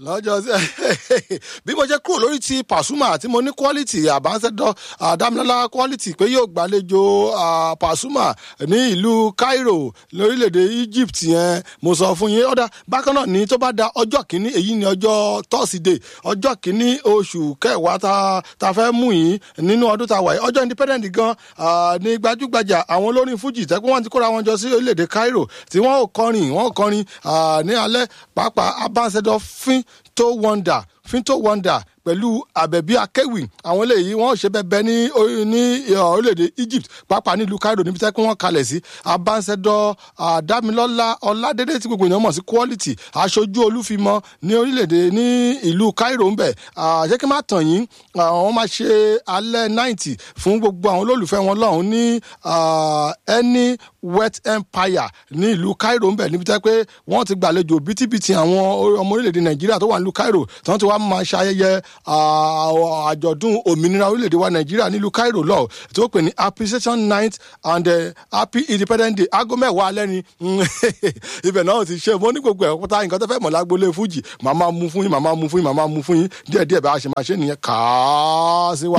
lọ́jọ́ sí bí mo ṣe kúrò lórí ti Pasuma tí mo ní quality àbánsẹ́dọ̀ àdámilọ́lá quality pé yóò gbàlejò Pasuma ní ìlú Cairo lórílẹ̀‐èdè Egypt yẹn mo sọ fún yín ọ̀dà bákan náà ní tó bá da ọjọ́ kìíní èyí ni ọjọ́ tọ́sídẹ̀ẹ́ ọjọ́ kìíní oṣù kẹwàá ta ta fẹ́ mú yín nínú ọdún tá a wà yìí ọjọ́ independent gan ní gbajúgbajà àwọn olórin Fuji tẹ́kun wọn ti kóra wọn jọ sí orílẹ̀‐èdè Cairo tí wọ́n ò kọrin wọ́n ò kọrin ní alẹ́ pàápàá àbánsẹ́dọ̀ fín tó wonder finto wonder pẹ̀lú àbẹ̀bí akéwì àwọn eléyìí wọ́n ṣe bẹ́ẹ̀ ní ní orílẹ̀-èdè Egypt pàápàá nílùú Cairo níbi tẹ́ kí wọ́n kalẹ̀ sí abánsẹ́dọ̀ Dámilọ́lá Ọládélé tí gbogbo èèyàn mọ̀ sí quality aṣojú olúfimọ́ ní orílẹ̀-èdè ní ìlú Cairo ń bẹ̀ ṣé kí n má tàn yín wọ́n máa ṣe alẹ́ ninety fún gbogbo àwọn olólùfẹ́ wọn lọ́hùn ní ẹni wet empire ní ìlú Cairo ń bẹ̀ níbi tẹ́ pé wọ́n ti gbàlejò bítíbitì àwọn ọmọ orílẹ̀-èdè Nàìjíríà tó wà nílùú Cairo tí wọ́n ti wá máa ṣe ayẹyẹ àjọ̀dún òmìnira orílẹ̀-èdè wa nàìjíríà nílùú cairo lọ tó pè ní appreciation night and uh, happy independence day aago mẹ́wàá alẹ́ ni ibẹ̀ náà ti ṣe mo ní gbogbo ẹ̀ pátá nǹkan tó fẹ́ mọ̀ lágbólé fújì màmá mú fún yín màmá mú fún yín màmá mú fún yín díẹ̀díẹ̀ bá a ṣe máa ṣe nìyẹn kàá sí wa.